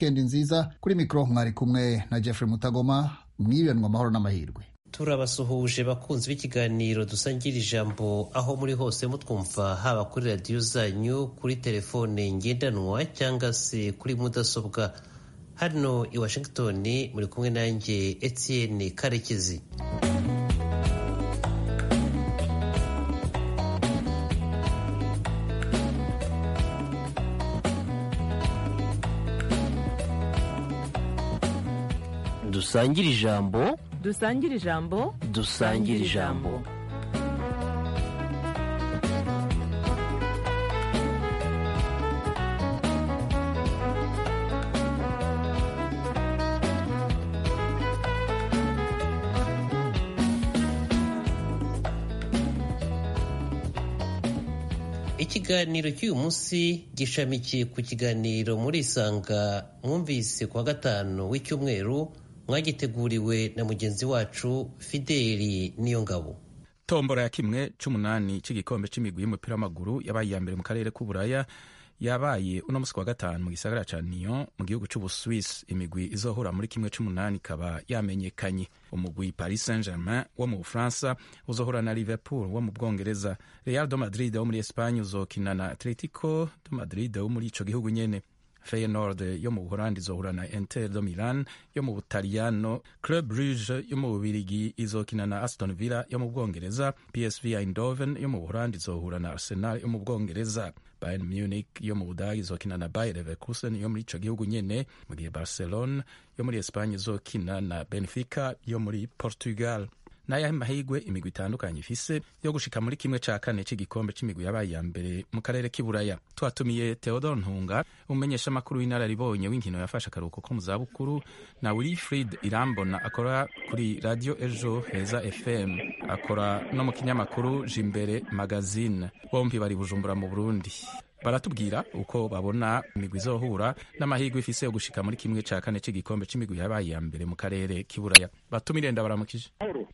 kendi nziza kuri mikoro mwari kumwe na jeffrey mutagoma mwibenwa amahoro n'amahirwe turabasuhuje bakunzi b'ikiganiro dusangira ijambo aho muri hose mutwumva haba kuri radiyo zanyu kuri telefone ngendanwa cyangwa se kuri mudasobwa hano i washington muri kumwe nanjye etienne karekezi dusangire ijambo dusangire ijambo dusangire ijambo ikiganiro cy'uyu munsi gishamikiye ku kiganiro muri isanga mwumvise ku wa gatanu w'icyumweru mwagiteguriwe na mugenzi wacu fideli niyongabo tombora ya kimwe c'umunani c'igikombe c'imigwi y'umupira w'amaguru yabaye iya mbere mu karere k'uburaya yabaye uno musi wa gatanu mu gisagara ca Lyon mu gihugu c'Ubuswisi imigwi izohura muri kimwe c'umunani ikaba yamenyekanye umugwi Paris Saint-Germain wo mu Bufaransa uzohura na Liverpool wo mu Bwongereza Real de Madrid wo muri Espagne uzokina na Atletico de Madrid wo muri ico gihugu nyene Feyenoord yo mu Buholandi izohura na Inter de Milan yo mu Butaliyano Club Brugge yo mu Bubirigi izokina na Aston Villa yo mu Bwongereza PSV Eindhoven yo mu Buholandi izohura na Arsenal yo mu Bwongereza Bayern Munich yo mu Budagi izokina na Bayer Leverkusen yo muri ico gihugu nyene mu gihe Barcelona yo muri Espagne izokina na Benfica yo muri Portugal n'ayahe mahigwe imigwi itandukanye ifise yo gushika muri kimwe ca kane c'igikombe c'imigwi yabaye iya mbere mu karere k'iburaya twatumiye theodore ntunga umumenyesha amakuru w'inararibonye w'inkino yafashe akaruhuko ko mu zabukuru na wilfrid irambona akora kuri radio ejo heza fm akora no mu kinyamakuru jimbere magazine bombi bari bujumbura mu burundi baratubwira uko babona imigwi izohura n'amahirwe ifise yo gushika muri kimwe ca kane c'igikombe c'imigwi yabaye iya mbere mu karere k'iburaya batumire ndabaramukije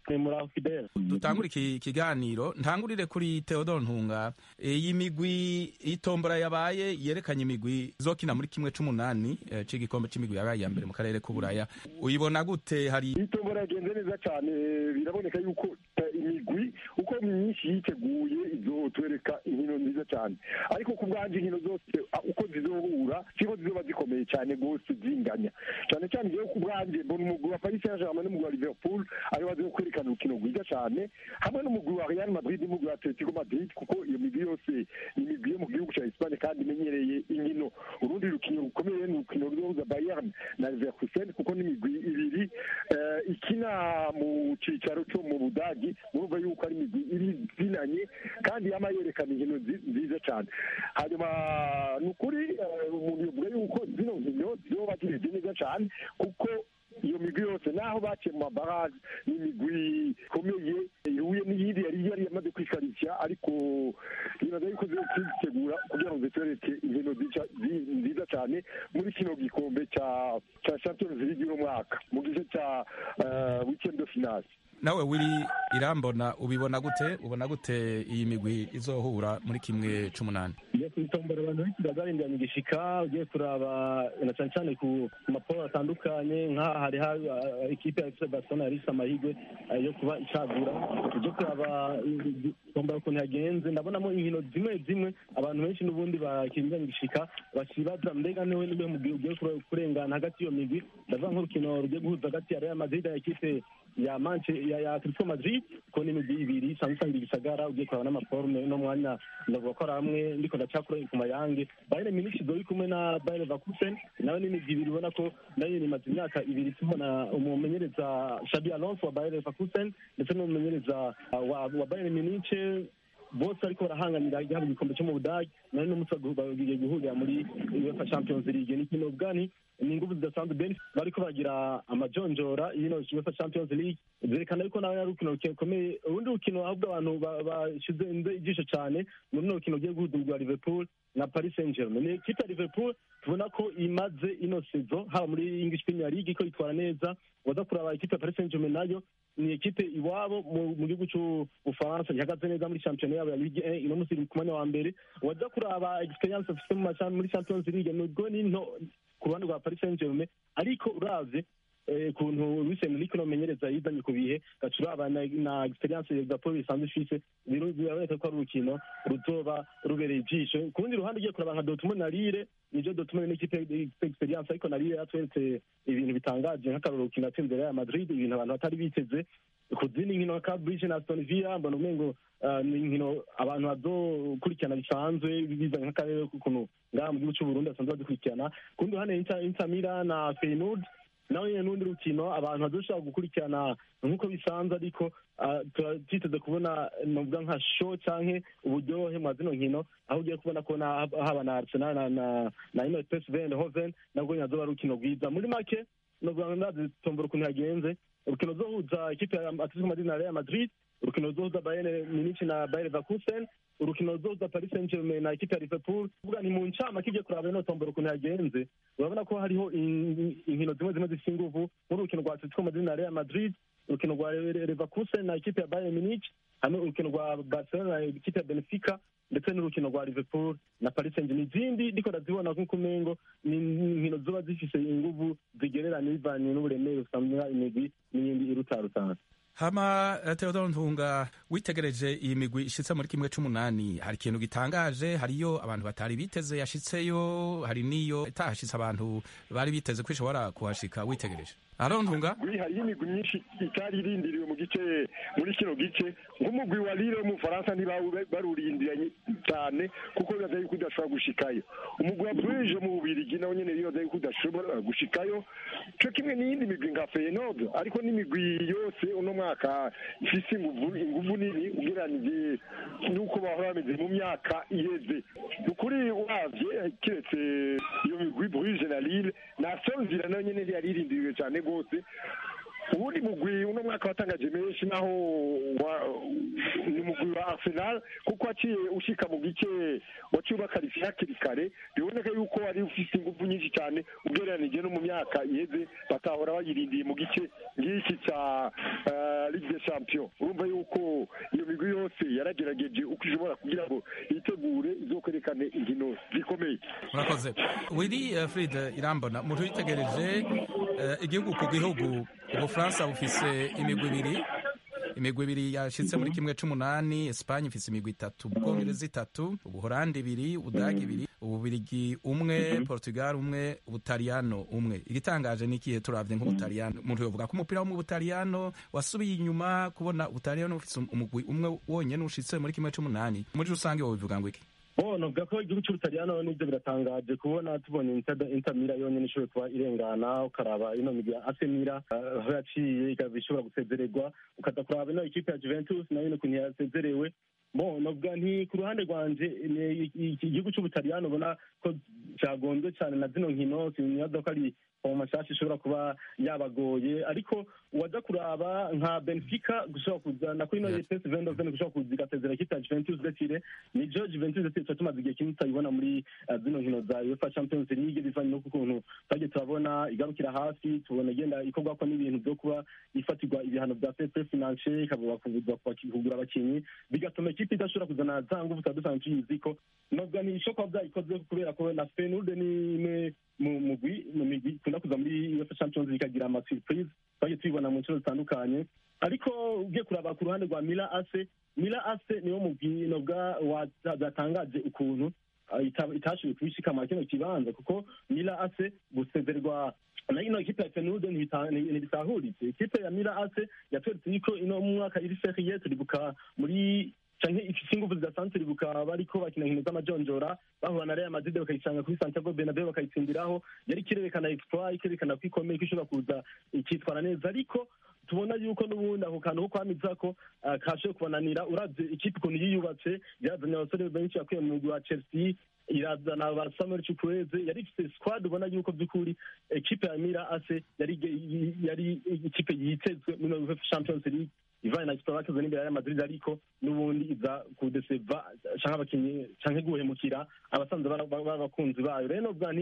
dutangure iki kiganiro ntangurire kuri theodore ntunga iyi migwi itombora yabaye yerekanye imigwi izokina muri kimwe c'umunani eh, c'igikombe c'imigwi yabaye iya mbere mu karere k'uburaya uyibona gute hari itombora yagenze neza cyane biraboneka yuko imigwi uko myinshi yiteguye izotwereka inkino nziza cyane ariko ku bwanje inkino zose uko zizohura siko zizoba zikomeye cyane rwose zinganya cyane cyane jewe ku bwanje mbona umugwi wa paris saint germain n'umugwi wa liverpool ariwo bazi kwerekana urukino rwiza cyane hamwe n'umugwi wa real madrid n'umugwi wa atletico madrid kuko iyo migwi yose ni imigwi yo mu gihugu cya espagne kandi imenyereye inkino urundi rukino rukomeye ni urukino ruzohuza bayern na leverkusen kuko n'imigwi ibiri ikina mu cicaro cyo mu budagi murumva yuko ari imigwi iri zinanye kandi yama yerekana inkino nziza cyane hanyuma ni ukuri umuntu yavuga yuko zino nkino zizoba zimeze neza cyane kuko iyo migwi yose naho baciye mu mabaraje ni imigwi ikomeye ihuye n'iyindi yari yari yamaze kwikarishya ariko nibaza yuko ziri kwitegura kugira ngo zitwereke inkino nziza cyane muri kino gikombe cya cya champions league uno mwaka mu gice cya weekend de finale nawe wiri irambona ubibona gute ubona gute iyi migwi izohura muri kimwe c'umunani ugiye kwitombora abantu benshi bazarindiranye igishika ugiye kuraba na cyane cyane ku maporo atandukanye nk'aha hariho ikipe ya fc barcelona yari ifite amahirwe yo kuba icagura ujye kuraba tombora ukuntu yagenze ndabonamo inkino zimwe zimwe abantu benshi n'ubundi bakirindiranye igishika bakibaza mbega niwe niwe mugwi ugiye kurengana hagati y'iyo migwi ndavuga nk'urukino rugiye guhuza hagati ya real madrid na ekipe ya manche ya ya atletico madrid ko n'imigwi ibiri isanzwe isanga igisagara ugiye kuraba n'amaforume no mwanya ndavuga ko ari hamwe ndiko ndacakura ku mayange bayern munich dori kumwe na bayer leverkusen nawe n'imigwi ibiri ubona ko nayo imaze imyaka ibiri tubona umumenyereza shabi alonso wa bayer leverkusen ndetse n'umumenyereza wa, wa bayern munich bose ariko barahanganira igihabwa igikombe cyo mu budage none n'umunsi bagiye guhurira muri uefa champions league ni kino bwani ni ingufu zidasanzwe benshi bariko bagira amajonjora yino uefa champions league zerekana yuko nawe ari urukino rukomeye urundi rukino ahubwo abantu bashize inze ijisho cyane muri runo rukino ugiye guhuza rwa liverpool na paris saint germain ni ikipe ya liverpool tubona ko imaze ino sezo haba muri english premier league ko itwara neza waza kuraba ikipe ya paris saint germain nayo ni ikipe iwabo mu gihugu cy'ubufaransa gihagaze neza muri shampiyona yabo ya ligue 1 ino munsi iri ku mwanya wa mbere waza kuraba experience bafite muri champions league nubwo ni nto ku ruhande rwa paris saint germain ariko uravye kuntu Luis Enrique nomenyereza yizanye ku bihe gaca uraba na experience Liverpool isanzwe ifise biraboneka ko ari urukino ruzoba rubereye ijisho ku rundi ruhande ugiye kuraba nka Dortmund na Lille nivyo Dortmund n'ikipe experience ariko na Lille yatweretse ibintu bitangaje nk'akaroro rukino atsinze Real Madrid ibintu abantu batari biteze ku zindi nkino nka Bridge na Aston Villa mbona umengo ni inkino abantu bazokurikirana bisanzwe bizanye nk'akarere k'ukuntu ngaha mu gihugu c'u Burundi basanzwe bazikurikirana ku rundi ruhande Inter Milan na Feyenoord nawe nyine n'undi rukino abantu badushobora gukurikirana nk'uko bisanzwe ariko twiteze kubona novuga nka show canke uburyohe mwa zino nkino aho ugiye kubona ko haba na arsenal na na na ino psv eindhoven nabwo nyine azoba ari urukino rwiza muri make novuga ndazi tombora ukuntu yagenze urukino zohuza ikipe ya atletico madrid na real madrid urukino zohuza bayern munich na bayer leverkusen urukino ruzoza paris saint germain na ikipe ya liverpool kuvuga ni mu ncamake igiye kuraba ino tombora ukuntu yagenze urabona ko hariho inkino zimwe zimwe zifite inguvu nk'urukino rwa atletico madrid na real madrid urukino rwa leverkusen na ikipe ya bayern munich hamwe urukino rwa barcelona na ikipe ya benfica ndetse n'urukino rwa liverpool na paris saint germain izindi ndiko ndazibona nk'uko umengo ni inkino ziba zifise inguvu zigereranye bivanye n'uburemere usanga imigwi n'iyindi irutarutana hama Theodore Ntunga witegereje iyi migwi ishitse muri kimwe c'umunani hari ikintu gitangaje hariyo abantu batari biteze yashitseyo hari niyo itahashitse abantu bari biteze ko ishobora kuhashika witegereje Aaron Ntunga hariyo imigwi myinshi itari irindiriwe mu gice muri kino gice nk'umugwi wa Lille mu Faransa ntibarurindiranye cyane kuko bibaza yuko udashobora gushikayo umugwi wa Bruges mu Bubirigi nawo nyene bibaza yuko udashobora gushikayo co kimwe n'iyindi migwi nka Feyenoord ariko n'imigwi yose uno mwaka ifise inguvu inguvu nini ugereranije n'uko bahora bameze mu myaka iheze ni ukuri uravye kiretse iyo migwi Bruges na Lille na Aston Villa nayo nyene yari irindiriwe cyane rwose ubundi mugwi uno mwaka watangaje menshi naho ni mugwi wa arsenal kuko waciye ushika mu gice waciye ubakarifi hakiri kare biboneka yuko wari ufite ingufu nyinshi cyane ugereranije no mu myaka iheze batahora bayirindiye mu gice ngiki ca ligue des champions urumva yuko iyo migwi yose yaragerageje uko ishobora kugira ngo yitegure izokwerekane inkino zikomeye murakoze wiri frid irambona umuntu witegereje igihugu ku gihugu ubufaransa bufise imigwi ibiri imigwi ibiri yashitse muri kimwe c'umunani espanye ifise imigwi itatu ubwongereza itatu ubuholandi ibiri ubudagi ibiri ububirigi umwe portugal umwe ubutaliyano umwe igitangaje ni ikihe turavye nk'ubutaliyano umuntu yovuga ko umupira wo mu butaliyano wasubiye inyuma kubona ubutaliyano bufise umugwi umwe wonyene ushitse muri kimwe c'umunani muri rusange wowe bivuga ngo iki novuga ko igihugu cy'ubutaliyano nibyo biratangaje kubona tubonye inter mira yonyine ishoboye kuba irengana ukaraba ino migwi ya ase mira aho yaciye ikaba ishobora gusezererwa ukaza kuraba ino ikipe ya juventus nayo ukuntu yasezerewe bon novuga nti ku ruhande rwanje igihugu cy'ubutaliyano ubona ko cyagonzwe cyane na zino nkino sinibaza ko ari mu mashasha ishobora kuba yabagoye ariko uwaza kuraba nka benfica gushobora kuza na kuri ino ps vendoven gushobora kuza igasezera ikipe ya juventus desire nijo juventus desire tuba tumaze igihe kinini tutayibona muri zino nkino za uefa champions league bivanye no kukuntu twagiye turabona igarukira hafi tubona igenda ikorwako n'ibintu byo kuba ifatirwa ibihano bya fair finance ikavuga kugura abakinnyi bigatuma ikipe idashobora kuzana za nguvu tuba dusanzwe tuyizi ko novuga ni isho kuba byayikoze kubera ko na fenurde ni imwe mu mugwi mu migwi ikunda kuza muri uefa champions league ikagira ama surprise twagiye tuyibona mu nshuro zitandukanye ariko ugiye kuraba ku ruhande rwa mila ase mila ase niwo mugwi nobwa watangaje ukuntu itashoboye kubishikama kino kibanza kuko mila ase gusezerwa na ino ikipe ya fenude ntibitahuritse ikipe ya mila ase yatweretse yuko ino mwaka iri seriye turibuka muri canke ifise inguvu zidasanzwe turibuka bariko bakina inkino z'amajonjora bahura na Real Madrid bakayisanga kuri Santiago Bernabeu bakayitsindiraho yari kirerekana exploit ikerekana ko ikomeye ko ishobora kuza ikitwara neza ariko tubona yuko n'ubundi ako kantu ko kwamiza ko kashoboye kubananira uravye ikipe ukuntu yiyubatse yazanye abasore benshi yakuye mu mugwi wa Chelsea irazana ba Samuel Chukwueze yari ifite squad ubona yuko by'ukuri ekipe ya Mira Ase yari yari ikipe yitezwe muri UEFA Champions League ivanye na kitaba bakoze n'imbere ya Madrid ariko n'ubundi iza kudeseva canke abakinyi canke guhemukira abasanzwe b'abakunzi bayo rero novuga nti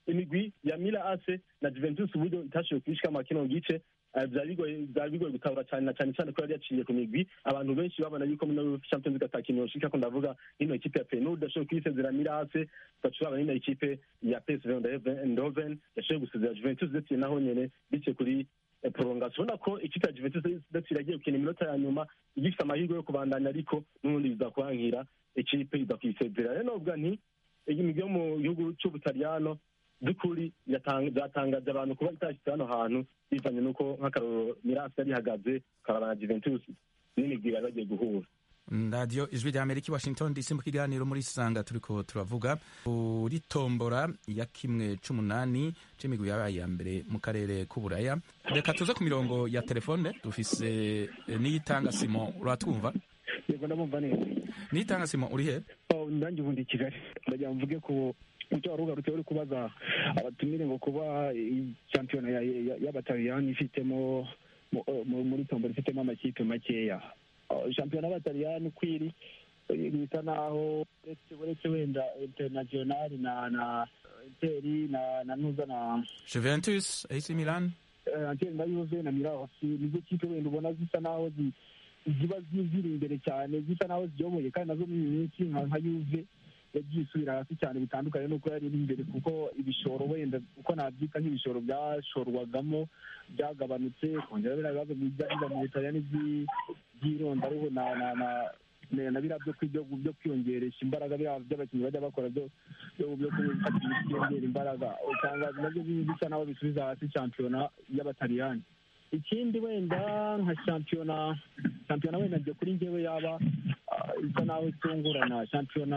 imigwi ya mila ase na juventus uburyo itashoboye kubishikamo kino gice eh, byari bigoye byari bigoye gutahura cyane na cyane cyane ko yari yaciye ku migwi abantu benshi babona yuko muri champions league atakintu yoshika ko ndavuga ino ekipe ya Feyenoord yashoboye kuyisezera mila ase tugacuraba n'ino ekipe ya PSV Eindhoven yashoboye gusezera juventus ndetse naho nyene biciye kuri eh, prolongation ubona ko ikipe ya juventus ndetse iragiye gukina iminota ya nyuma igifite amahirwe yo kubandanya ariko n'ubundi bizakuhankira ikipe iza kuyisezera rero novuga nti iyi migwi yo mu gihugu cy'ubutaliyano by'ukuri yatang- byatangaje abantu kuba itashyize hano hantu bivanye n'uko nk'akarorero mirasi yari ihagaze karaba na juventus n'imigwi bari bagiye guhura radiyo ijwi rya amerika i washington dc mu kiganiro muri sanga turiko turavuga kuri tombora ya kimwe c'umunani c'imigwi yabaye iya mbere mu karere k'uburaya reka tuze ku mirongo ya telefone dufise eh, niyitanga simo uratwumva yego ndamumva neza niyitanga simo uri he Oh, nanjye ubundi i kigali ndagira ngo mvuge ku icyo wari ugarutse uri kubaza abatumire ngo kuba iyi shampiyona ya- ya- y'abataliyani ifitemo mu- eh, mu- muri tombora ifitemo amakipe makeya Oh, shampiyona y'abataliyani uko iri eh, bisa naho uretse uretse wenda internationali na na interi na na nuza na juventus ac milan eh, Anteri na Juve na Mirasi nizo kipe wenda ubona zisa naho zi- ziba zi- ziri imbere cyane zisa naho ziyoboye kandi nazo muri iyi minsi nka nka Juve yagiye isubira hasi cyane bitandukanye n'uko yari iri imbere kuko ibishoro wenda uko nabyita nk'ibishoro byashorwagamo byagabanutse kongera biriya bibazo bijya biba mu Butaliyani by'i- by'irondaruhu na na na na- na biriya byo kwi- byo byo kwiyongeresha imbaraga biriya by'abakinnyi bajya bakora byo byo byo gufata imiti yongera imbaraga usanga nabyo bisa naho bisubiza hasi shampiyona y'abataliyani ikindi wenda nka shampiyona shampiyona wenda njye kuri njyewe yaba ah, isa naho itungurana shampiyona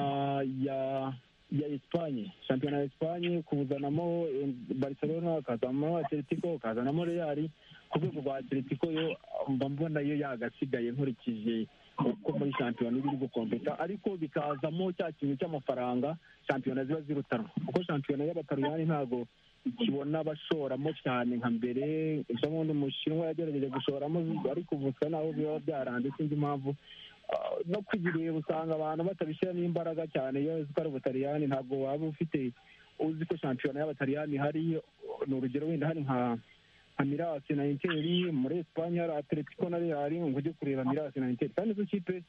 ya ya Espanye shampiyona ya Espanye kuzanamo eh, Barcelona ukazanamo Atletico ukazanamo Real ku rwego rwa Atletico yo mba mbona yo yagasigaye nkurikije uko muri shampiyona iba iri gukompeta ariko bikazamo cya kintu cy'amafaranga shampiyona ziba zirutanwa kuko shampiyona y'abataliyani ntabwo ikibona bashoramo cyane nka mbere ejo bundi umushinwa yagerageje gushoramo ariko ubu usa naho biba byaranze sinzi impamvu Ah, no kubireba usanga abantu batabishyiramo imbaraga cyane iyo uzi ko ari ubutaliyani ntabwo waba ufite uzi ko shampiyona y'abataliyani ihari ni urugero wenda hari nka nka mirasi na interi muri esipanye hari atletico na real ngo ujye kureba mirasi na interi kandi izo kipe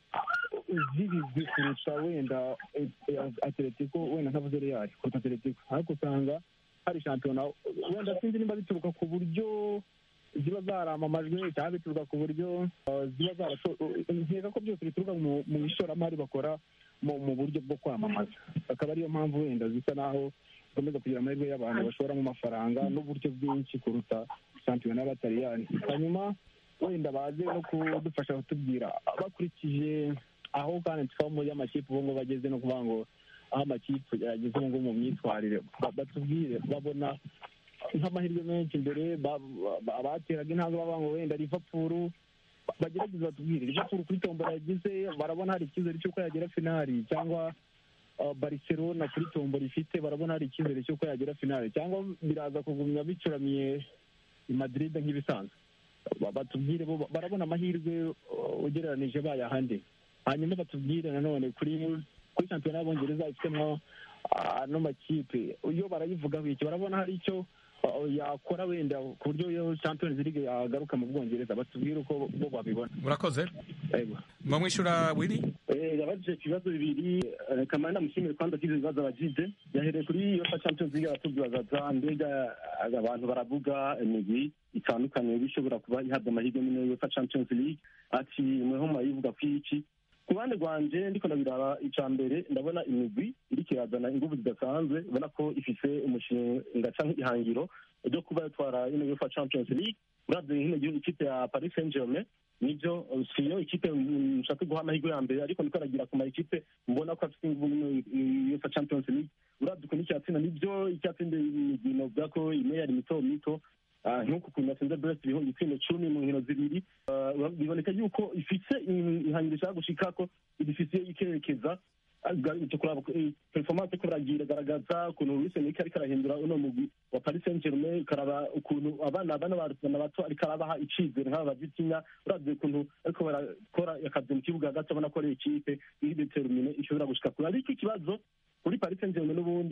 zibizwi kurusha wenda eh, eh, atletico wenda ntavuze real kuruta atletico ariko usanga hari shampiyona wenda sinzi nimba bituruka ku buryo ziba zaramamajwe cyangwa bituruka ku buryo uh, ziba zarasho nkeka ko byose bituruka mu mu ishoramari bakora mu mu buryo bwo kwamamaza akaba ariyo mpamvu wenda zisa naho zikomeza kugira amahirwe y'abantu bashoramo amafaranga n'uburyo bwinshi kuruta shampiyona y'abataliyani hanyuma wenda baze no kudufasha kutubwira bakurikije aho kandi twaba y'amakipe ubu ngubu bageze no kuvuga ngo aho amakipe yageze ubu ngubu mu myitwarire ba- batubwire babona nk'amahirwe menshi imbere ba- ba- abateraga intambwe bavuga ngo wenda Liverpool bagerageza batubwire Liverpool kuri tombora yagize barabona hari icyizere cy'uko yagera finali cyangwa uh, Barcelona kuri tombora ifite barabona hari icyizere cy'uko yagera finali cyangwa biraza kugumya bicuramiye i Madrid nk'ibisanzwe Ba- batubwire bo barabona amahirwe uh, ugereranije bayahande hanyuma batubwire nanone kuri kuri shampiyona y'abongereza ifitemo ah, ano makipe iyo barayivugaho iki barabona hari icyo ah, yakora wenda ku buryo iyo champions league yagaruka mu bwongereza batubwire uko bo babibona murakoze Yego. mwamwishyura wiri Eh, yabajije ibibazo bibiri eh, kamari ndamushimire kandi agize ibibazo abagize yahereye kuri yofa champions league aratubwibaza mbega eh, abantu baravuga imigwi itandukanye bishobora kuba ihabwa amahirwe muri yofa champions league ati mweho murayivuga ku iki ku ruhande rwanje ndiko ndabiraba ica mbere ndabona imigwi iriko irazana inguvu zidasanzwe ubona ko ifise umushinga canke ihangiro ryo kuba yatwara ino yofa champions league uravye nkino gihugu ikipe ya paris saint germain nibyo siyo ikipe mm, nshaka guha amahirwe ya mbere ariko niko aragira ku ma ekipe mbona ko afite inguvu muri UEFA Champions League uravye ukuntu icyatsinda nibyo icyatsinda imigwi novuga ko imwe yari mito mito Ah, nk'uku kuntu yatsinze Brest ibiho ibitsinda cumi mu nkino zibiri Ah, biboneka yuko ifise ihangiro ishaka gushikako idifisiye ikerekeza kuraba performance ko baragira garagaza ukuntu Luis Enrique ariko arahindura uno mugwi wa Paris Saint Germain karaba ukuntu abana abana barusana bato ariko arabaha icizere nk'aba bavitinya uravye ukuntu ariko barakora akazi mu kibuga hagati abona ko ari ikipe iri determine ishobora gushika kure ariko ikibazo kuri Paris Saint Germain n'ubundi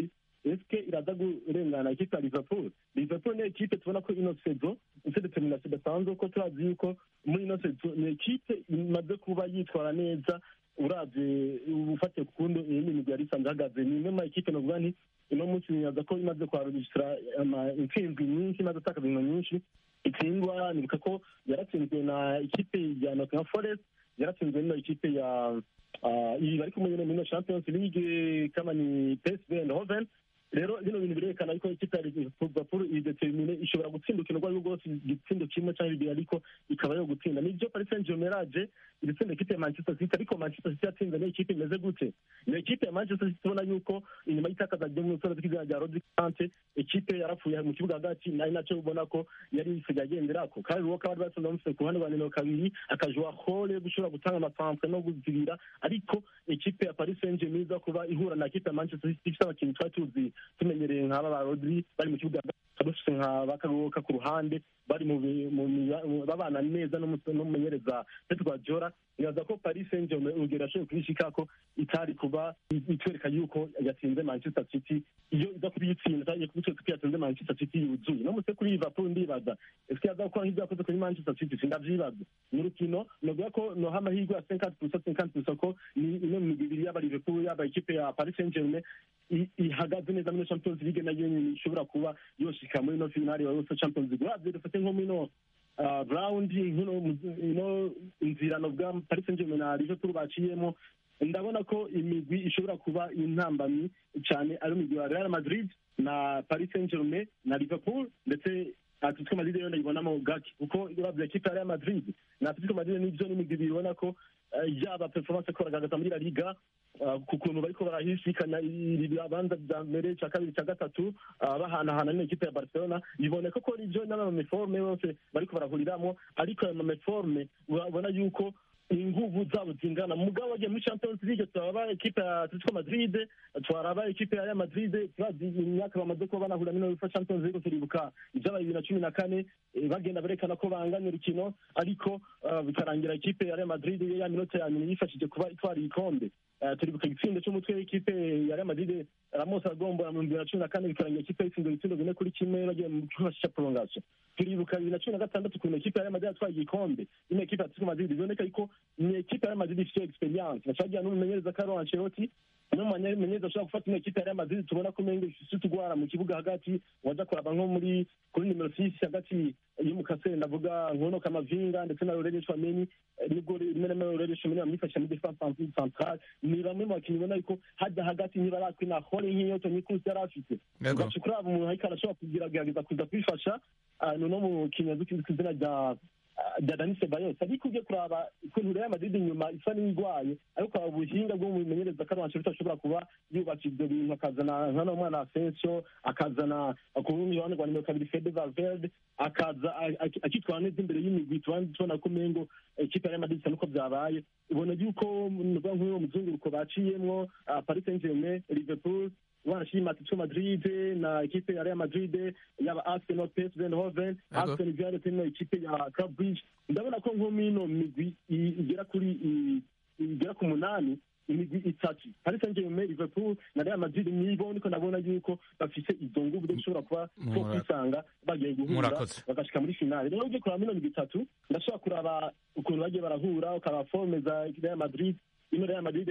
eske iraza kurengana ikipe ya liverpool liverpool ni ekipe tubona ko ino sezo ise determination idasanzwe ko turazi yuko muri ino sezo ni ekipe imaze kuba yitwara neza uravye ufatiye ku kundi iyindi migwi yari isanzwe ihagaze ni imwe mu ekipe novuga nti uno munsi nibaza ko imaze kuharujisitira intsinzwi nyinshi imaze atakaza inkino nyinshi itsindwa nibuka ko yaratsinzwe na ikipe ya nottingham forest yaratsinzwe n'ino ikipe ya iyi bari kumwe muri champions league kama ni psv eindhoven rero bino bintu birerekana yuko ikipe ya liverpool idetermine ishobora gutsinda urukino rwo arirwo rwose igitsindo kimwe cyangwa bibiri ariko ikaba yo gutsinda nibyo paris saint germain yaje iratsinda ikipe ya manchester city ariko manchester city yatsinze niyo ikipe imeze gute iyo ikipe ya manchester city ubona yuko inyuma y'itakaza ry'umusore tw'izina rya rodri kante ikipe yarapfuye mu kibuga hagati ari nacyo ubona ko yari isigaye agenderako kandi uwo kaba basanze bamufite ku ruhande rwa nimero kabiri akajua hole gushobora gutanga amasantre no guzibira ariko ikipe ya paris saint germain iza kuba ihura na ikipe ya manchester city ifite abakinnyi twari tuzi tumenyereye nk'aba ba rodri bari mu kibuga dufite nka bakaruhuka ku ruhande bari mu babana neza n'umumenyereza pep guardiola nibaza ko paris saint germain urugero yashoboye kubishika ko itari kuba itwereka yuko yatsinze manchester city iyo iza kuba iyitsinda cyangwa kubitwereka ko yatsinze manchester city yuzuye no muse kuri liverpool ndibaza ese yaza gukora nk'ibyo yakoze kuri manchester city sindavyibaza ni urukino novuga ko noha amahirwe ya cinquante pusa cinquante pusa ko ni imwe mu mibiri yaba liverpool yaba ikipe ya paris saint germain ihagaze neza muri champions league nayo nyine ishobora kuba yoshika muri no finale ya yose champions league uravye dufate nko mino round ino inzirano bwa paris saint germain na liverpool baciyemo ndabona ko imigwi ishobora kuba intambamyi cyane ari imigwi ya real madrid na paris saint germain na liverpool ndetse atletico madrid yo ndayibonamo gake kuko uravye ekipe ya real madrid na atletico madrid nivyo n'imigwi bibona ko yaba performance ko baragaragaza muri la liga ku kuntu bariko barahisikanya ibibanza vya mbere ca kabiri ca gatatu bahanahana n'ikipe ya barcelona biboneka ko rivyo n'amameforme yose bariko barahuriramwo ariko ayo mameforme ubona yuko inguvu zabo zingana mugabo bagiye muri champions league turaba ekipe ya atletico madrid twaraba ekipe ya real madrid turazi imyaka bamaze kuba banahura mino bifa champions league turibuka ivy'aba bibiri na cumi na kane bagenda berekana ko banganya urukino ariko bikarangira ekipe ya real madrid yo ya minota ya nyuma yifashije kuba itwara igikombe turibuka igitsindo c'umutwe w'ikipe ya real madrid ramos agombora mu bibiri na cumi na kane bikarangira ikipe yitsinda ibitsindo bine kuri kimwe bagiye mu cyumba ca prolongation turibuka bibiri na cumi na gatandatu ukuntu ekipe ya real madrid yatwaye igikombe ino ekipe ya atletico madrid biboneka yuko ni ekipe ya real madrid ifite experience bacagira n'umumenyereza Carlo Ancelotti umwe mu bamenyereza ashobora gufata ino ekipe ya real madrid tubona ko umengo ifise utugwara mu kibuga hagati waza kuraba nko muri kuri nimero six hagati y'umukasere ndavuga nkono kamavinga ndetse na Aurelien Tchouameni nibwo rimwe na rimwe Aurelien Tchouameni bamwifashisha muri defense centrale ni bamwe mu bakinnyi ubona yuko hajya hagati ntibarakwina hore nk'iyo Toni Kroos yari afite ugaca kuraba umuntu ariko arashobora kugerageza kuza kwifasha noneho umukinnyi azwi ku izina rya rya Dani Ceballos ariko ujye kuraba ukuntu Real Madrid inyuma isa n'igwaye ariko kuraba ubuhinga bwo mumenyereza Carlo Ancelotti ashobora kuba yubaka ibyo bintu akazana nkana umwana Asensio akazana ku rundi ruhande rwa nimero kabiri Fede Valverde akaza akitwara neza imbere y'imigwi tubona ko umengo ikipe ya Real Madrid isa nuko byabaye ubona yuko nk'uwo muzunguruko baciyemwo Paris Saint-Germain Liverpool wanashima Atletico Madrid na ekipe ya Real Madrid yaba Arsenal PSV Eindhoven Arsenal Villa ndetse na ekipe ya Club Brugge ndabona ko nko mino migwi igera kuri igera ku munani imigwi itatu Paris Saint-Germain Liverpool na Real Madrid nibo niko ndabona yuko bafise izo nguvu dushobora kuba two kwisanga bagiye guhura bagashika muri finale rero uje kuraba mino migwi itatu ndashobora kuraba ukuntu bagiye barahura ukaraba forme za Real Madrid ino Real Madrid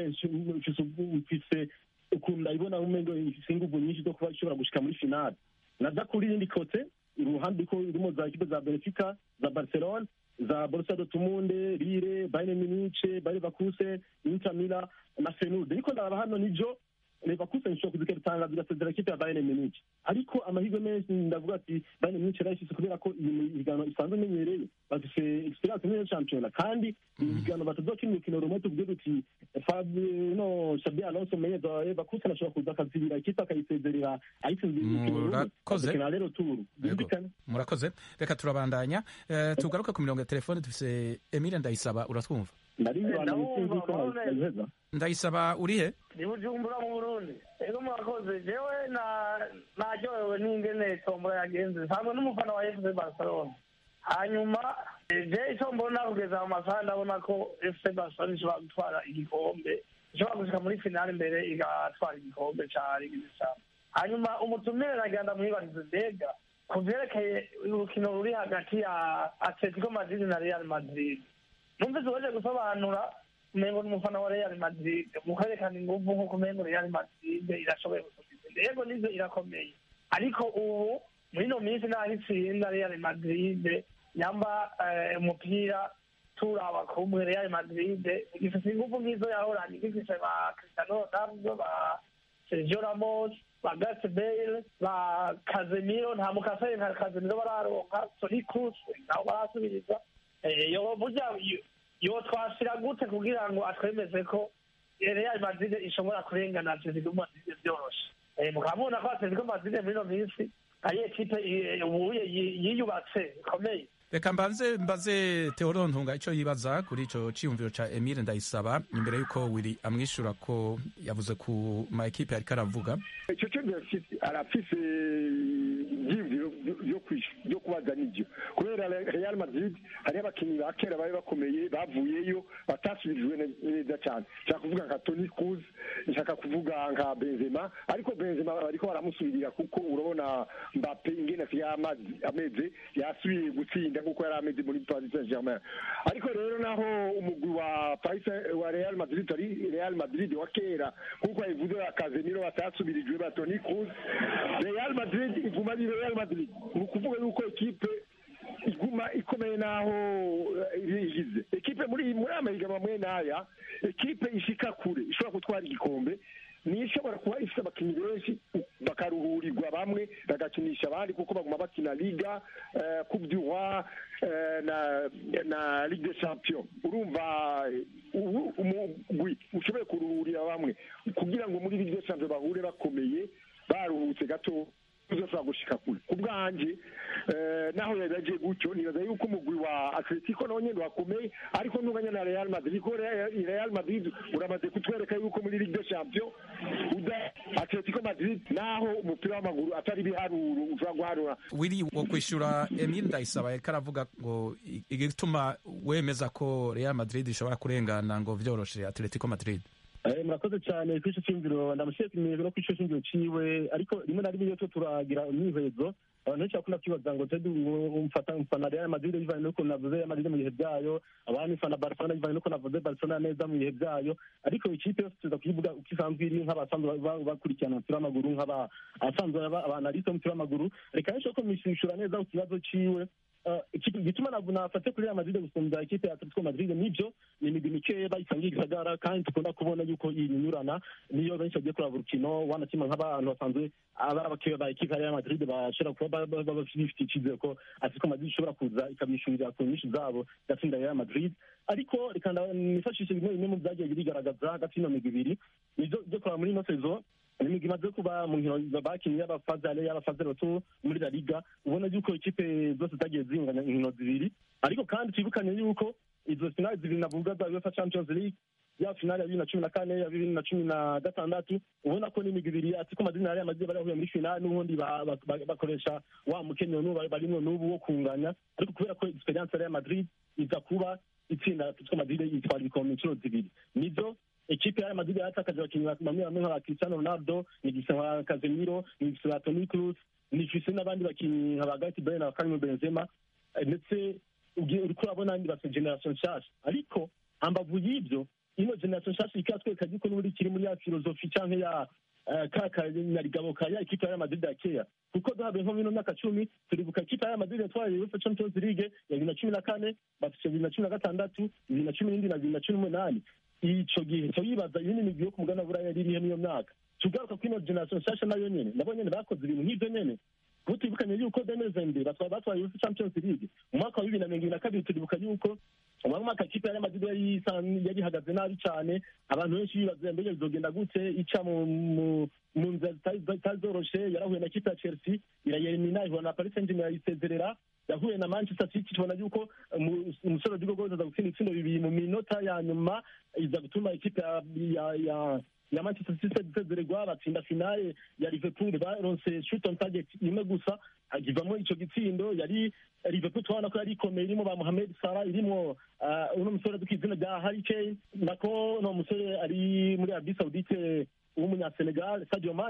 mfise ukuntu ndayibona umengo ifise inguvu nyinshi zo kuba ishobora gushika muri finale naza kuri irindi kote uruhande ko irimo za ekipe za Benfica za Barcelona za Borussia Dortmund Lille Bayern Munich Bayer Leverkusen Inter Milan na Feyenoord ariko ndaraba hano nijo Leverkusen ishobora kuzika bitangaza igasezera ikipe ya Bayern Munich ariko amahirwe menshi ndavuga ati Bayern Munich yarayishyize kubera ko iyi migano isanzwe imenyereye bafise experience muri shampiyona kandi imigano batazokina urukino rumwe tuvuge duti no Xabi Alonso menyeza wa Leverkusen ashobora kuza akazibira ikipe akayisezerera ayitsinze urukino rumwe bakina rero turu murakoze reka turabandanya tugaruke ku mirongo ya telefone dufise Emile Ndayisaba uratwumva ndayisaba urihe ni bujumbura mu burundi ego murakoze jewe naryohewe n'ingene tombora yagenze ntabwo n'umufana wa fc barcelona hanyuma je ico mbona kugeza mu masaha ndabona ko fc barcelona ishobora gutwara igikombe ishobora gushika muri finale imbere igatwara igikombe ca ligue des champions hanyuma umutumire nagenda mwibariza mbega ku vyerekeye urukino ruri hagati ya atletico madrid na real madrid numvise waje gusobanura umengo ni umufana wa real madrid mukerekana inguvu nk'uko umengo real madrid irashoboye gusumba yego nivyo irakomeye ariko ubu muri ino minsi naho itsinda real madrid nyamba eh, umupira turaba kumwe real madrid igifise inguvu nk'izo yahoranye igifise ba cristiano ronaldo ba sergio ramos ba gareth bale ba casemiro nta mukasere nka casemiro bararonka toni kroos nabo barasubiriza Eh, yo burya yo- yo twashira gute kugira ngo atwemeze ko real madrid ishobora kurengana atletico madrid vyoroshe Eh, mukaba mubona ko atletico madrid muri ino minsi ari ekipe eh, ubuye yi- yiyubatse ikomeye reka mbanze mbaze Theodore Ntunga icyo yibaza kuri icyo cyiyumviro cya Emile Ndayisaba imbere y'uko Willy amwishyura ko yavuze ku ma ekipe ariko aravuga icyo cyo arafise ibyiyumviro byo kwishyura byo kubaza n'ibyo kubera real madrid hariho abakinnyi ba kera bari bakomeye bavuyeyo batasubirijwe ne- neza cyane nshaka kuvuga nka toni cruz nshaka kuvuga nka benzema ariko benzema bariko baramusubirira kuko urabona mbappe ingene asigaye amazi- ameze yasubiye gutsinda nk'uko yari ameze muri paris saint germain ariko rero naho umugwi wa paris Saint- wa real madrid ari real madrid wa kera nk'uko yabivuze ya casemiro batasubirijwe ba toni cruz real madrid iguma ari real madrid ni ukuvuga yuko ekipe iguma ikomeye naho eh, igize ekipe muri muri amerika bamwe n'aya ekipe ishika kure ishobora gutwara igikombe ni ishobora kuba ifite abakinnyi benshi bakaruhurirwa bamwe bagakinisha abandi kuko baguma bakina liga eh, coupe du roi eh, na na ligue des champions urumva eh, ubu umugwi ushoboye kuruhurira bamwe kugira ngo muri ligue des champions bahure bakomeye baruhutse gato uzoshobora gushika kure ku bwanjye eh, naho yabagiye gutyo nibaza yuko umugwi wa atletico nawo nyene wakomeye ariko ntunganya na real madrid ko Real Real madrid uramaze kutwereka yuko muri ligue des champions uda atletico madrid naho umupira w'amaguru atari ibiharuro ushobora guharura Willy wo kwishyura Emile Ndayisaba yariko aravuga ngo i- igituma wemeza ko Real Madrid ishobora kurengana ngo vyoroshe Atletico Madrid Eh, murakoze cyane kuri icyo cyumviro ndamushimiye no kuri icyo cyumviro ciwe ariko rimwe na rimwe iyo twe turagira imyihezo abantu benshi bakunda kwibaza ngo tedi umfata mfana Real Madrid bivanye n'uko navuze Real Madrid mu bihe byayo abandi mfana Barcelona bivanye n'uko navuze Barcelona neza mu bihe byayo ariko ikipe yose tuza kuyivuga uko isanzwe iri nk'abasanzwe ba- bakurikirana umupira w'amaguru nk'abasanzwe abanaliste b'umupira w'amaguru reka benshi ko mwishishura neza ku kibazo ciwe Uh, ikipe- igituma ntabwo nafate kuri Real Madrid gusumbya ikipe ya Atletico Madrid nibyo ni imigwi mikeya bayisangiye igisagara kandi tukunda kubona yuko inyurana niyo benshi bagiye kuraba urukino wanakima nk'abantu basanzwe abari abakeya ba ikipe ya Real Madrid bashobora kuba ba- ba- baba bafite icyizere ko Atletico Madrid ishobora kuza ikabishurira ku nyinshi zabo igatsinda Real Madrid ariko reka nda- nifashishe bimwe bimwe mu byagiye birigaragaza hagati y'ino migwi ibiri nibyo byo kuraba muri ino sezo imigwi imaze kuba mu nkino bakinnye y'abafazare y'abafazare bato muri la liga ubona yuko ikipe zose zagiye zinganya inkino zibiri ariko kandi twibukanye yuko izo finali zibiri navuga za UEFA Champions League ya finali ya bibiri na cumi na kane ya bibiri na cumi na gatandatu ubona ko n'imigwi ibiri Atletico Madrid na Real Madrid bari bahuye muri finali n'ubundi ba- ba- ba- bakoresha wa mukenyero n'ubu barimwo n'ubu wo kunganya ariko kubera ko experience ya Real Madrid iza kuba itsinda Atletico Madrid yitwara ibikombe inshuro zibiri nibyo ekipe ya Real Madrid yatakaje abakinnyi bamwe bamwe nka Cristiano Ronaldo nigise nka Casemiro nigise nka Toni Kroos nigise n'abandi bakinnyi nka ba Gareth Bale na Karim Benzema eh, ndetse ugiye uriko urabona andi basa generation nshasha ariko hambavu y'ibyo ino generation nshasha ikatwereka yuko n'ubundi kiri muri ya filozofi canke ya eh, ka kanyarigabo ka ya ekipe ya Real Madrid ya kera kuko duhabe nko mino myaka cumi turibuka ekipe ya Real Madrid yatwaye UEFA Champions League ya bibiri na cumi na kane bafise bibiri na cumi na gatandatu bibiri na cumi n'indwi na bibiri na cumi n'umunani ico gihe cyo yibaza iyi ni imigwi yo ku mugana buraya yari irihe niyo myaka tugaruka kuri ino generation nshasha nayo nyene nabo nyene bakoze ibintu nk'ivyo nyene kuko twibukanye yuko demezembe batwaye batwaye UEFA Champions League mu mwaka wa bibiri na mirongo ibiri na kabiri turibuka yuko mu mwaka ikipe ya Real Madrid yari isa- yari ihagaze nabi cane abantu benshi bibaza mbega bizogenda gute ica mu mu- mu nzira zitari zitari zoroshe yarahuye na ikipe ya Chelsea irayelimina ihura na Paris Saint-Germain irayisezerera yahuye na Manchester City tubona yuko umu- umusore Rodrigo Goes aza gutsinda ibitsindo bibiri mu minota ya nyuma iza gutuma ikipe ya ya ya ya Manchester City isezererwa batsinda finale ya Liverpool baronse shoot on target imwe gusa agivamo ico gitsindo yari Liverpool tubona ko yari ikomeye irimo ba Mohamed Salah irimo uh, uno musore duka izina rya Harry Kane nako no musore ari muri Arabie Saoudite w'umunyasenegal Sadio Mane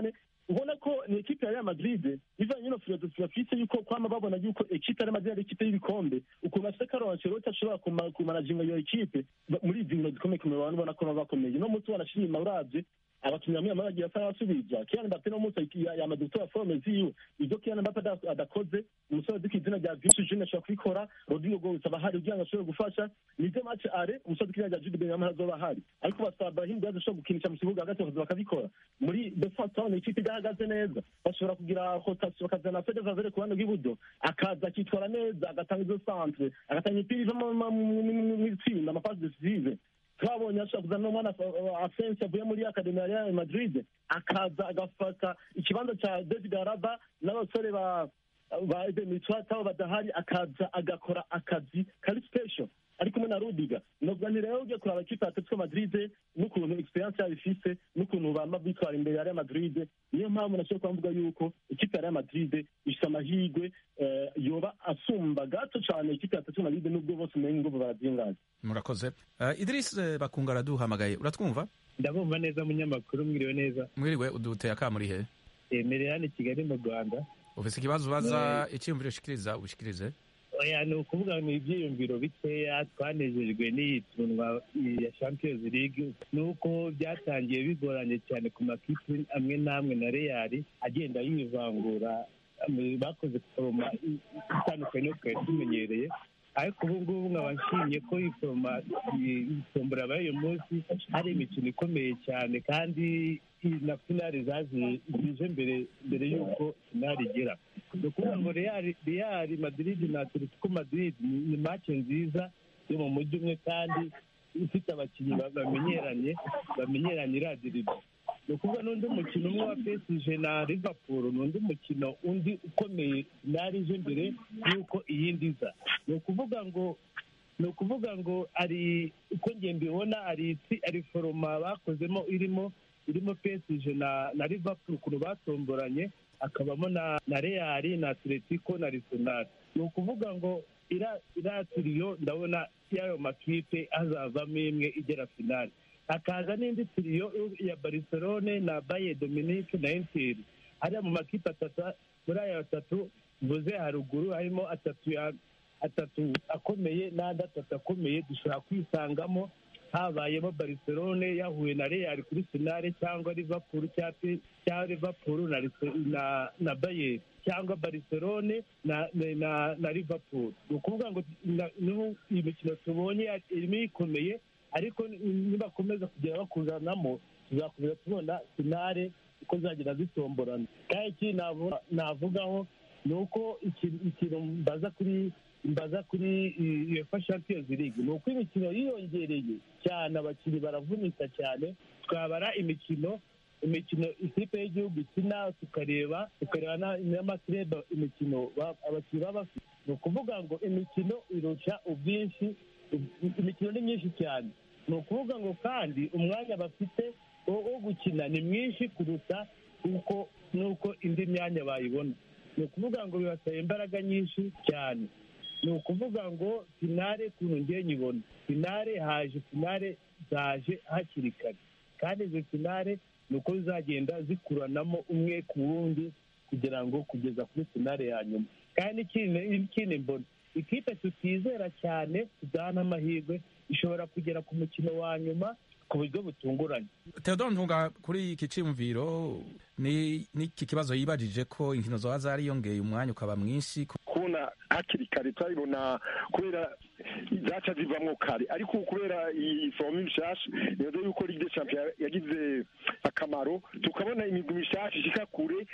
ubona ko ni ekipe ya Real Madrid bivanye n'ino filozofi bafite yuko kwama babona yuko ekipe ya Real Madrid ari ekipe y'ibikombe ukuntu bafite Carlo Ancelotti ashobora kuma- kumanaginga iyo ekipe ba- muri izi nkino zikomeye ku mibano ubona ko baba bakomeye no munsi wanashima uravye abakinnyi bamwe bamwe bagiye basa n'abasubiza Kylian Mbappe no munsi ya- yamaze gutora forme ziwe ibyo Kylian Mbappe ada- adakoze umusore duka izina rya Vinicius Junior ashobora kubikora Rodrigo Goes aba ahari kugira ngo ashobore gufasha nivyo match are umusore duka izina rya Jude Bellingham azoba ahari ariko basaba Brahim Diaz ashobora gukinisha mu kibuga hagati bakaza bakabikora muri defense turabona ikipe idahagaze neza bashobora kugira rotation bakazana Fede Valverde ku ruhande rw'iburyo akaza akitwara neza agatanga izo centre agatanga imipira iva mu- mu- mu- mu- mu itsinda amapasi decisive twabonye ashobora kuzana n'umwana afensi avuye muri akademi ya Real Madrid akaza agafata ikibanza cya David Araba n'abasore ba ba Eden Mitwata badahari akaza agakora akazi kari special ari kumwe na Rudiga novuga nti rero ugiye kuraba ikipe ya Atletico Madrid n'ukuntu experience yabo ifise n'ukuntu bama bitwara imbere ya Real Madrid niyo mpamvu nashobora kuba mvuga yuko ikipe ya Real Madrid ifise amahirwe eh, yoba asumba gato cane ikipe ya Atletico Madrid n'ubwo bose umenye ngo barazingaza murakoze uh, idris eh, bakunga araduhamagaye uratwumva ndabumva neza munyamakuru mwiriwe neza mwiriwe uduteye akamuri he emerera hano i kigali mu rwanda ufise ikibazo ubaza icyiyumviro ushikiriza ubishikirize oya ni ukuvuga ni ibyiyumviro bikeya twanejejwe n'iyi tunwa ya champions league ni uko byatangiye bigoranye cyane ku makipe amwe n'amwe na real agenda yivangura Am- bakoze foroma i- itandukanye no twari tumenyereye ariko ubu ngubu nkaba nshimye ko iyi foroma iyi tombora yabaye uyu munsi hari imikino ikomeye cyane kandi i- na finali zaje zije mbere mbere y'uko finali igera ni ukuvuga ngo real real madrid na atletico madrid ni ni match nziza yo mu mujyi umwe kandi ifite abakinnyi ba- bamenyeranye bamenyeranye iradiriba ni ukuvuga n'undi mukino umwe wa PSG na Liverpool ni undi mukino undi ukomeye finali ije mbere y'uko iyindi iza ni ukuvuga ngo ni ukuvuga ngo ari uko ngiye mbibona ari itsi- ari foroma bakozemo irimo irimo PSG na na Liverpool ukuntu batomboranye hakabamo na na Real na Atletico na Arsenal ni ukuvuga ngo ira iriya tiriyo ndabona y'ayo makipe hazavamo imwe igera finali hakaza n'indi tiriyo ya Barcelone na Bayern Dominique na Inter hariya mu makipe atatu muri aya atatu mvuze haruguru harimo atatu ya atatu akomeye n'andi atatu akomeye dushobora kwisangamo habayemo Barcelone yahuye na Real kuri finale cyangwa Liverpool cyangwa cyangwa Liverpool na Arse- na na Bayern cyangwa Barcelone na na, na, na Liverpool ni ukuvuga ngo na- n'ubu iyi mikino tubonye irimo ikomeye ariko nibakomeza kugera bakuzanamo tuzakomeza tubona finale uko zagenda zitomborana kandi ikindi navu- navugaho ni uko iki- ikintu mbaza kuri mbaza kuri UEFA Champions League ni uko imikino yiyongereye cyane abakinnyi baravunika cyane twabara imikino imikino ikipe y'igihugu ikina tukareba tukareba na- n'amakireba imikino ba- abakinnyi baba bafite ni ukuvuga ngo imikino irusha ubwinshi imikino ni myinshi cyane ni ukuvuga ngo kandi umwanya bafite wo wo gukina ni mwinshi kuruta uko n'uko indi myanya bayibona ni ukuvuga ngo bibasaba imbaraga nyinshi cyane ni ukuvuga ngo finale kuntu ngiye nyibona finale haje finale zaje hakiri kare kandi izo finale ni uko zizagenda zikuranamo umwe ku wundi kugira ngo kugeza kuri finale ya nyuma kandi ikindi ikindi mbona ikipe tutizera cyane tudahana amahirwe ishobora kugera ku mukino wa nyuma ku buryo butunguranye Theodore Ntunga kuri iki cyiyumviro ni n'iki kibazo yibajije ko inkino zoba zariyongeye umwanya ukaba mwinshi ko- kubona hakiri kare turabibona kubera zaca zivamwo kare ariko ubu kubera iyi fomu mishasha nibaza yuko ligue des champions yagize akamaro tukabona imigwi mishasha ishika kure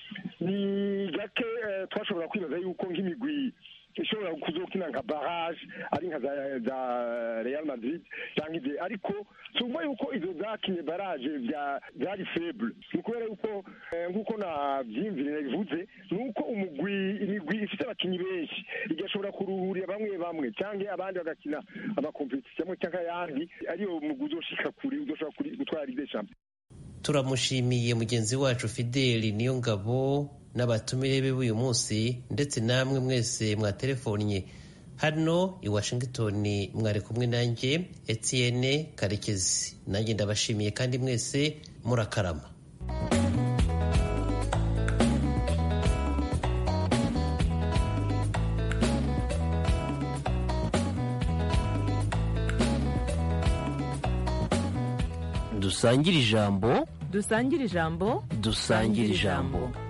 ni gake eh, twashobora kwibaza yuko nk'imigwi ishobora kuzokina nka barrage ari nka za, za Real Madrid cyangwa ibyo ariko tumva yuko izo zakinye barrage bya zari faible ni ukubera yuko eh, nk'uko navyimvire bivuze ni uko umugwi imigwi ifite abakinyi benshi igashobora kuruhurira bamwe bamwe cyangwa abandi bagakina amakompetisiyo amwe cyangwa ayandi ariyo mugwi uzoshika kure uzoshobora kuri- gutwara ligue des champions turamushimiye mugenzi wacu fideli niyo ngabo n'abatumire be b'uyu munsi ndetse namwe mwese mwatelefonnye hano i washington mwari kumwe nanjye etienne karekezi nanjye ndabashimiye kandi mwese murakarama dusangire ijambo dusangire ijambo dusangire ijambo